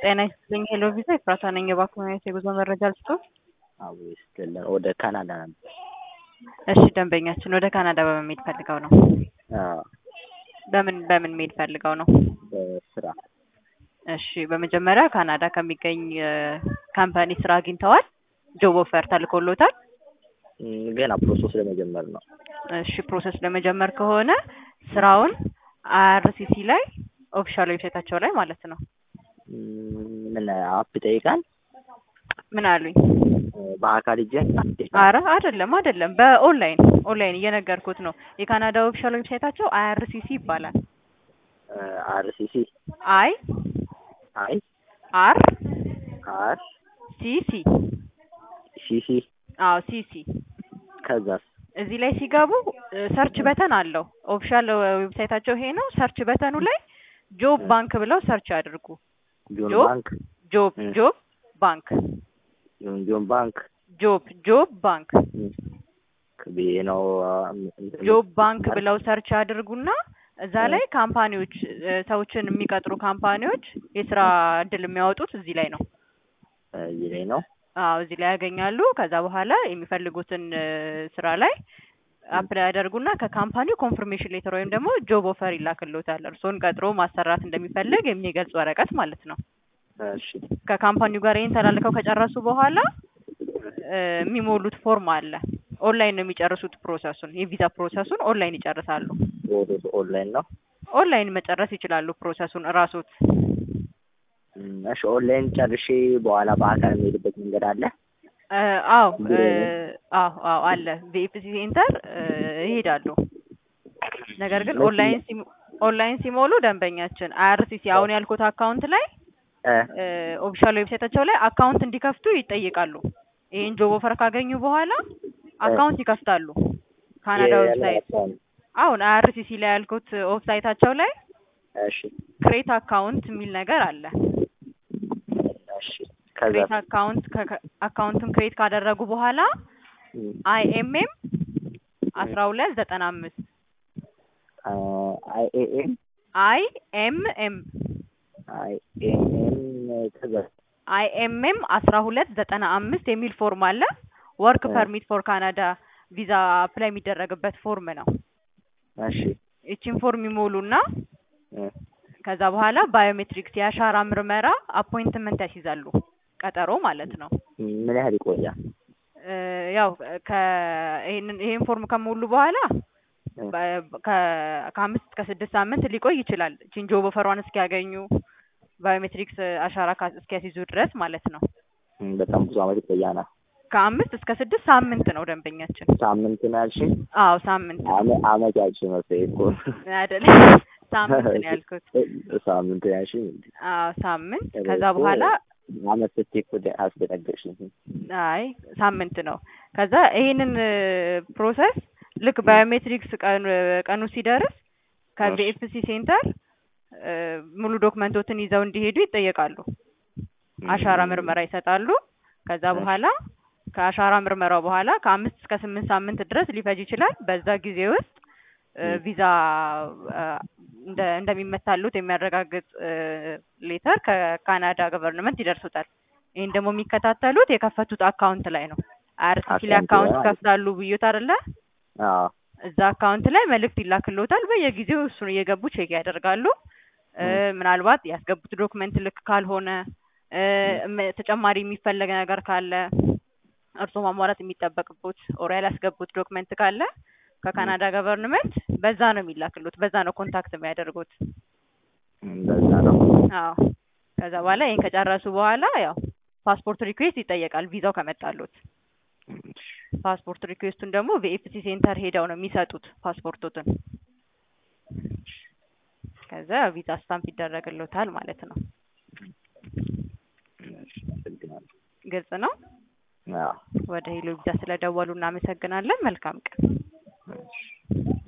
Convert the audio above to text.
ጤና ይስጥልኝ ሄሎ ቪዛ ኤፍራታ ነኝ። የባንክ የጉዞ መረጃ ልስጥዎት? አዎ ይስጥልን። ወደ ካናዳ ነበር። እሺ ደንበኛችን ወደ ካናዳ በምን መሄድ ፈልገው ነው? አዎ በምን በምን መሄድ ፈልገው ነው? በስራ እሺ በመጀመሪያ ካናዳ ከሚገኝ ካምፓኒ ስራ አግኝተዋል? ጆብ ኦፈር ተልኮሎታል? እም፣ ገና ፕሮሰስ ለመጀመር ነው። እሺ ፕሮሰስ ለመጀመር ከሆነ ስራውን አይአርሲሲ ላይ ኦፊሻል ዌብሳይታቸው ላይ ማለት ነው። እም፣ ምን አፕ ይጠይቃል? ምን አሉኝ? በአካል ሂጄ አረ አይደለም አይደለም፣ በኦንላይን ኦንላይን እየነገርኩት ነው። የካናዳ ኦፊሻል ዌብሳይታቸው አይአርሲሲ ይባላል። አርሲሲ አይ አይ አር አር ሲሲ ሲሲ አዎ ሲሲ ከዛስ እዚህ ላይ ሲገቡ ሰርች በተን አለው። ኦፊሻል ዌብሳይታቸው ይሄ ነው። ሰርች በተኑ ላይ ጆብ ባንክ ብለው ሰርች ያድርጉ። ጆን ጆብ ባንክ ጆብ እ። ጆብ ባንክ ጆን ጆን ባንክ ጆብ ጆብ ባንክ ብዬ ነው ጆብ ባንክ ብለው ሰርች ያድርጉና እዛ ላይ ካምፓኒዎች እ፣ ሰዎችን የሚቀጥሩ ካምፓኒዎች የስራ እድል የሚያወጡት እዚህ ላይ ነው። እዚህ ላይ ነው። አዎ እዚህ ላይ ያገኛሉ። ከዛ በኋላ የሚፈልጉትን እ፣ ስራ ላይ አፕላይ ያደርጉና ከካምፓኒው ኮንፍርሜሽን ሌተር ወይም ደግሞ ጆብ ኦፈር ይላክልዎታል። እርስዎን ቀጥሮ ማሰራት እንደሚፈልግ የሚገልጽ ወረቀት ማለት ነው። እሺ ከካምፓኒው ጋር ይህን ተላልከው ከጨረሱ በኋላ እ፣ የሚሞሉት ፎርም አለ። ኦንላይን ነው የሚጨርሱት ፕሮሰሱን፣ የቪዛ ፕሮሰሱን ኦንላይን ይጨርሳሉ። ወደ ኦንላይን ነው። ኦንላይን መጨረስ ይችላሉ ፕሮሰሱን እራሶት። እም፣ እሺ ኦንላይን ጨርሼ በኋላ በአካል የሚሄድበት መንገድ አለ? እ፣ አዎ እ፣ አዎ አዎ አለ። ቪኤፍሲ ሴንተር እ፣ ይሄዳሉ። ነገር ግን ኦንላይን ሲሞ- ኦንላይን ሲሞሉ ደንበኛችን አይአርሲሲ አሁን ያልኩት አካውንት ላይ እ ኦፊሻል ዌብሳይታቸው ላይ አካውንት እንዲከፍቱ ይጠይቃሉ። ይህን ጆብ ኦፈር ካገኙ በኋላ አካውንት ይከፍታሉ። ካናዳ ዌብሳይት የራሷን- አሁን አይአርሲሲ ላይ ያልኩት ዌብሳይታቸው ላይ እሺ ክሬት አካውንት የሚል ነገር አለ። እሺ ከዛ ክሬት አካውንት አካውንቱን ክሬት ካደረጉ በኋላ አይኤምኤም አስራ ሁለት ዘጠና አምስት አይ ኤ ኤም አይ ኤም ኤም አይ ኤም ኤም ከዛ አይኤምኤም አስራ ሁለት ዘጠና አምስት የሚል ፎርም አለ። ወርክ እ። ፐርሚት ፎር ካናዳ ቪዛ አፕላይ የሚደረግበት ፎርም ነው። እሺ ይቺን ፎርም ይሞሉና እ ከዛ በኋላ ባዮሜትሪክስ የአሻራ ምርመራ አፖይንትመንት ያስይዛሉ። ቀጠሮ ማለት ነው። ምን ያህል ይቆያል? እ፣ ያው ከ- ይሄንን ይሄን ፎርም ከሞሉ በኋላ እ በ- ከ- ከአምስት እስከ ስድስት ሳምንት ሊቆይ ይችላል። ቺን ጆብ ኦፈሯን እስኪያገኙ ባዮሜትሪክስ አሻራ ካ- እስኪያስይዙ ድረስ ማለት ነው። እም፣ በጣም ብዙ አመት ይቆያናል። ከአምስት እስከ ስድስት ሳምንት ነው ደንበኛችን። ሳምንት ነው ያልሽኝ? አዎ ሳምንት አመ- አመት ያልሽኝ መሰለኝ እኮ አይደል? ሳምንት ነው ያልኩት። ሳምንት ነው ያልሽኝ እንዴ? አዎ ሳምንት። እኔ ከዛ እኮ በኋላ አመት ስትይ እኮ ደ- አስደነገጥሽኝ። አይ ሳምንት ነው። ከዛ ይሄንን ፕሮሰስ ልክ ባዮሜትሪክስ ቀኑ ቀኑ ሲደርስ ከቪኤፍሲ ሴንተር እ፣ ሙሉ ዶክመንቶትን ይዘው እንዲሄዱ ይጠየቃሉ። አሻራ ምርመራ ይሰጣሉ። ከዛ እሺ። በኋላ ከአሻራ ምርመራው በኋላ ከአምስት እስከ ስምንት ሳምንት ድረስ ሊፈጅ ይችላል። በዛ ጊዜ ውስጥ እ፣ ም። ቪዛ እ፣ እንደ እንደሚመታሉት የሚያረጋግጥ እ፣ ሌተር ከካናዳ ገቨርንመንት ይደርሱታል። ይህን ደግሞ የሚከታተሉት የከፈቱት አካውንት ላይ ነው። አይአርሲሲ ላይ አካውንት አካውንት ላይ ከፍታሉ ብዩት አይደለ? አዎ እዛ አካውንት ላይ መልእክት ይላክልዎታል። በየጊዜው እሱን እየገቡ ቼክ ያደርጋሉ። እ፣ ምናልባት ያስገቡት ዶክመንት ልክ ካልሆነ እ፣ እም- ተጨማሪ የሚፈለግ ነገር ካለ እርስዎ ማሟላት የሚጠበቅቦት ኦር ያላስገቡት ዶክመንት ካለ ከካናዳ ገቨርንመንት በዛ ነው የሚላክሉት። በዛ ነው ኮንታክት የሚያደርጉት። እም፣ በዛ ነው። አዎ ከዛ በኋላ ይህን ከጨረሱ በኋላ ያው ፓስፖርት ሪኩዌስት ይጠየቃል። ቪዛው ከመጣሉት ፓስፖርት ሪኩዌስቱን ደግሞ ቪኤፍሲ ሴንተር ሄደው ነው የሚሰጡት ፓስፖርቶትን። ከዛ ቪዛ ስታምፕ ይደረግልዎታል ማለት ነው። አመሰግናለሁ። ግልጽ ነው። አዎ ወደ ሄሎ ቪዛ ስለደወሉ እናመሰግናለን። መልካም ቀን።